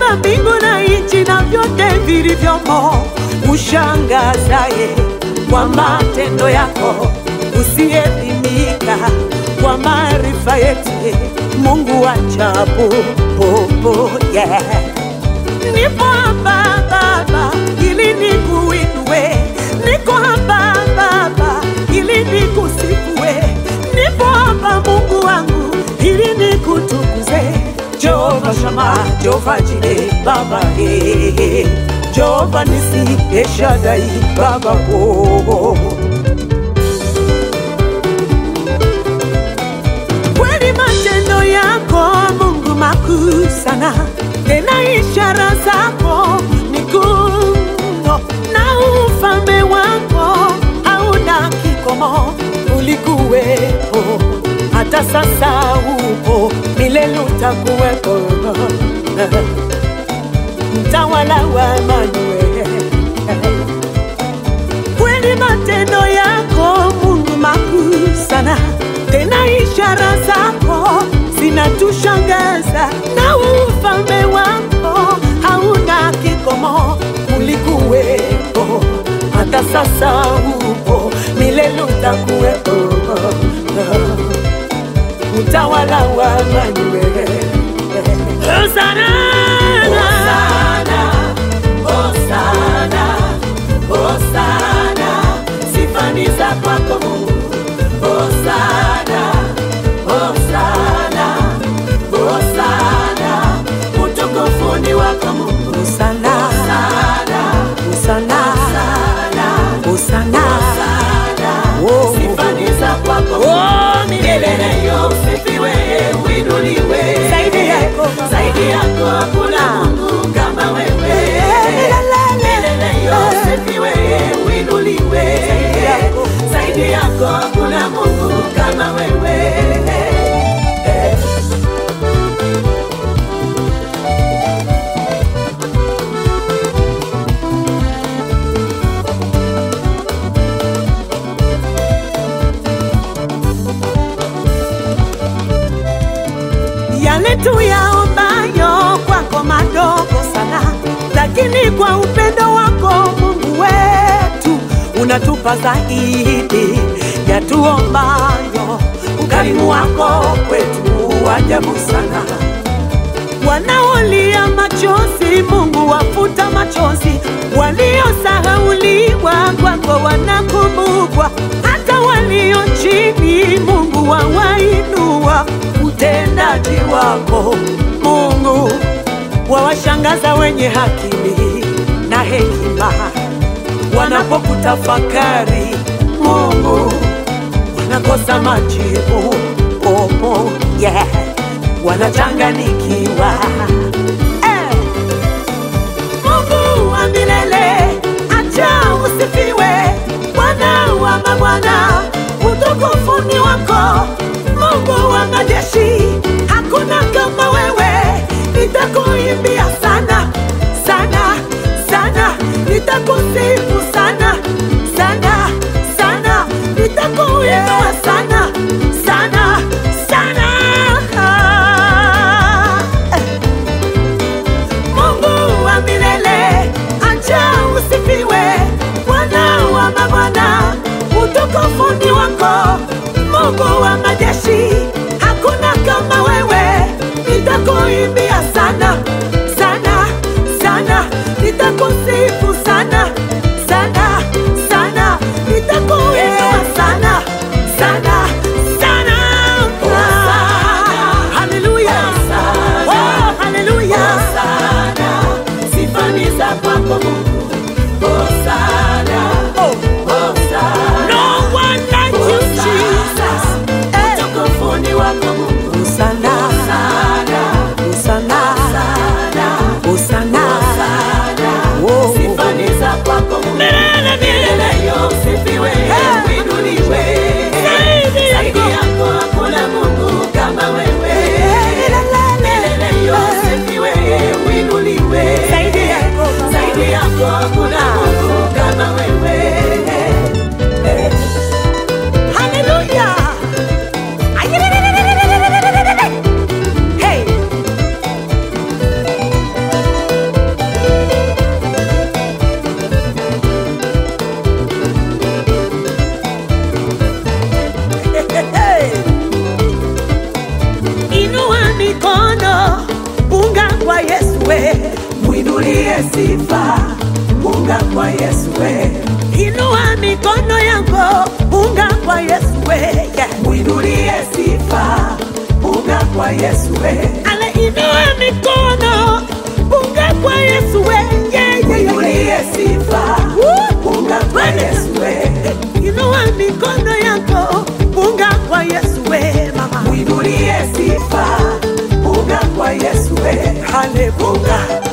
umeumba mbingu na nchi na vyote vilivyomo, ushangazaye kwa matendo yako, usiyepimika kwa maarifa yetu, Mungu wa ajabu, popo yeah. Nipo hapa Baba ili nikuinue, niko hapa Baba ili nikusifue, nipo hapa Mungu wangu ili nikutukuze. Jehova Shama, Jehova Jire, Baba eh, Jehova Nisi, Eshadai, Baba oh. Kweli matendo yako Mungu makuu sana, tena ishara zako ni kuu mno, na ufalme wako hauna kikomo. Ulikuwepo hata sasa upo, milele utakuwepo, mtawala wa Emanueli. Kweli matendo yako Mungu makuu sana, tena ishara zako zinatushangaza, na ufalme wako hauna kikomo. Ulikuwepo hata sasa upo, milele utakuwepo, utawala wa Emanueli. Hosana, Hosana, Hosana, Hosana, sifa ni za kwako Mungu. Hosana, Hosana, Hosana, utukufu ni wako Mungu. Hosana, Hosana, Hosana, Oh. sifa ni za kwako Mungu. Milele yo usifiwe, uinuliwe. Zaidi yako Baba. Zaidi yako hakuna Mungu kama wewe. Milele yo usifiwe, uinuliwe. yako. Zaidi yako hakuna Mungu kama wewe. yale tuyaombayo kwako madogo sana, lakini kwa upendo wako Mungu wetu unatupa zaidi ya tuombayo. Ukarimu wako kwetu wa ajabu sana. Wanaolia machozi, Mungu wafuta machozi. Waliosahauliwa kwako wanakumbukwa, hata walio chini, Mungu wawainua. Utendaji wako Mungu wawashangaza wenye akili na hekima, wanapokutafakari Mungu wanakosa majibu. Oh, oh, yeah. Wanachanganikiwa eh. Mungu wa milele, acha usifiwe, Bwana wa mabwana, utukufu ni wako. Mungu wa majeshi, hakuna kama wewe, nitakuimbia sana sana sana, nitakusifu sana sana sana, nitakuinua sana sana sana. Eh. Mungu wa milele, acha usifiwe, Bwana wa mabwana, utukufu ni wako. Mungu wa majeshi, hakuna kama wewe, nitakuimbia sana sana sana, nitakusifu sana sana sana, nitakuinua sana sana sana. Haleluya, oh haleluya. Sifa ni za kwako Mungu. Hosana, Oh. Hosana. No one like you, Jesus. Eh. Utukufu ni wako Mungu. Hosanna, Hosana, Hosanna, Hosana, Hosanna. Hosana. Oh. Sifa ni za kwako Mungu. Milele yo usifiwe, uinuliwe. Zaidi Zaidi yako. yako hakuna Mungu kama wewe. Milele yo usifiwe, uinuliwe. Zaidi yako, Baba. Zaidi yako hakuna Mungu kama wewe. Hallelujah. Hey. kwa Yesu we, mwinulie sifa, punga kwa Yesu we, inua mikono yako, punga kwa Yesu we, yeah. mwinulie sifa, punga kwa Yesu we, Ale inua mikono, punga kwa Yesu we, yeah, yeah, yeah, yeah. mwinulie sifa, Woo! punga kwa Yesu we, Inua mikono yako, punga kwa Yesu we, mama. mwinulie sifa, punga kwa Yesu we, Haleluya.